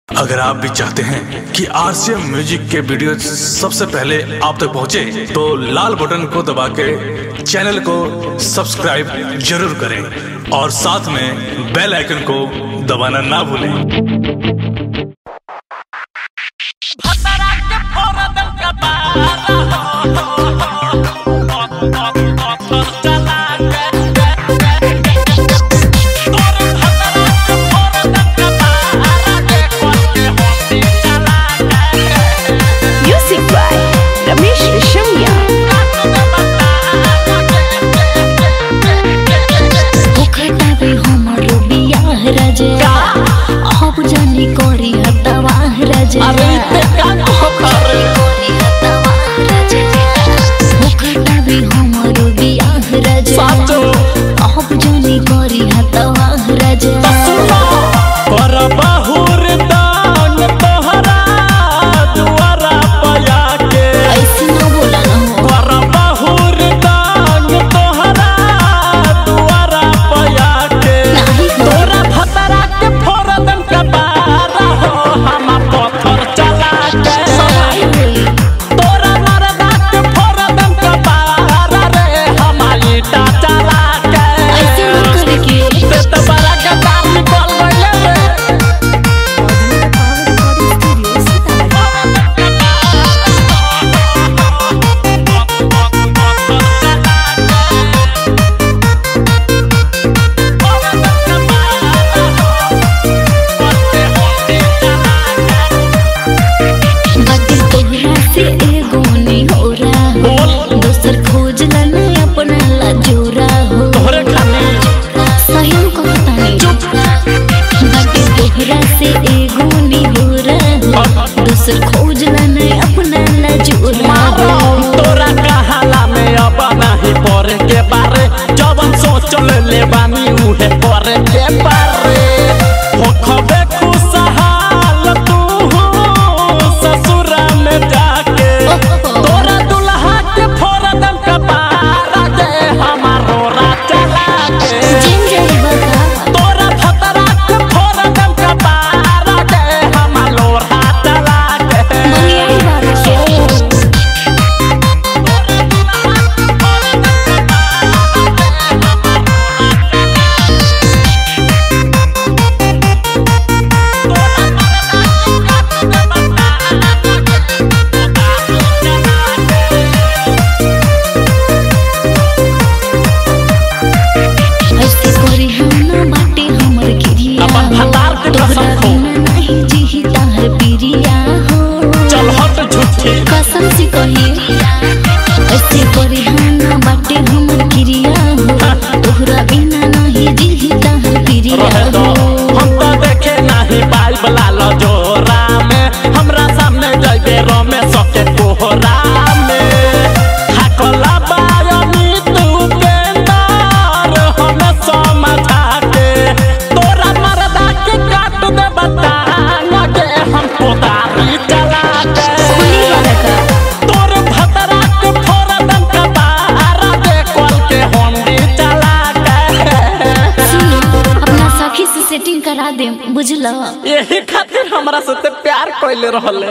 अगर आप भी चाहते हैं कि आरसीएम म्यूजिक के वीडियो सबसे पहले आप तक पहुंचे, तो लाल बटन को दबा के चैनल को सब्सक्राइब जरूर करें और साथ में बेल आइकन को दबाना ना भूलें Music by Ramesh Rishamya. ओखटावे हमरो बियाह राजा अब जानी करी हतवाह राजा अरे ते का करी हतवाह राजा ओखटावे हमरो बियाह राजा साचो। अब जानी करी हतवाह राजा पर बहुर दान तोहरा दुआरा पया के ऐसे न बोला न हो पर बहुर दान तोहरा दुआरा पया के नाही हो। तोरा भतरा के फोरदन का बारा हो हम पत्थर चला के सवाई होई तोरा मरदा के फोरदन का बारा रे हम ईटा चला के ऐसे न करे के ते तो बड़ा गदार निकल गइले रे बाटे तोहरा से एगो नी हो रहा हो दोसर खोज ला न अपना ला जोरा हो तोहरे खाने सही में कहता नहीं बाटे तोहरा से एगो नी हो रहा हो दोसर खोज ला न अपना ला जोरा हो तोरा कहाला में अब नहीं परे के बारे जवन सोच ले बानी उहे करे के बारे होखबे खुशहाल तू ससुरा में जाके तोरा दुल्हा के फोरदन का बारा दे हमारो चला के जिन जाई बता तोरा भतरा के फोरदन का बारा दे हमारो चला के मंगियाई बारा ऐसे करी हम ना बाटे हमर गिरिया अपन भतार के कसम तोहरा खो। बिना नहीं जीही ताहर पिरिया हो चल हट झूठी कसम से कही ऐसे करी हम ना बाटे हमर गिरिया हो तोहरा बिना नहीं जीही ताहर पिरिया रहे दो हो हम तो देखे नहीं पाई बला लो जोरा में हमरा सामने जइबे रमे सके कोहरा में हाकला बायनी तू के नार हमें समझा के तोरा मरदा के काट दे बता लगे हम कोदारी चला के खुली वाला का तोर भतरा के फोरदन का बारा दे कल के होंडी चला के सुनो अपना सखी से सेटिंग करा दे बुझला यही खातिर हमरा से प्यार कइले रहले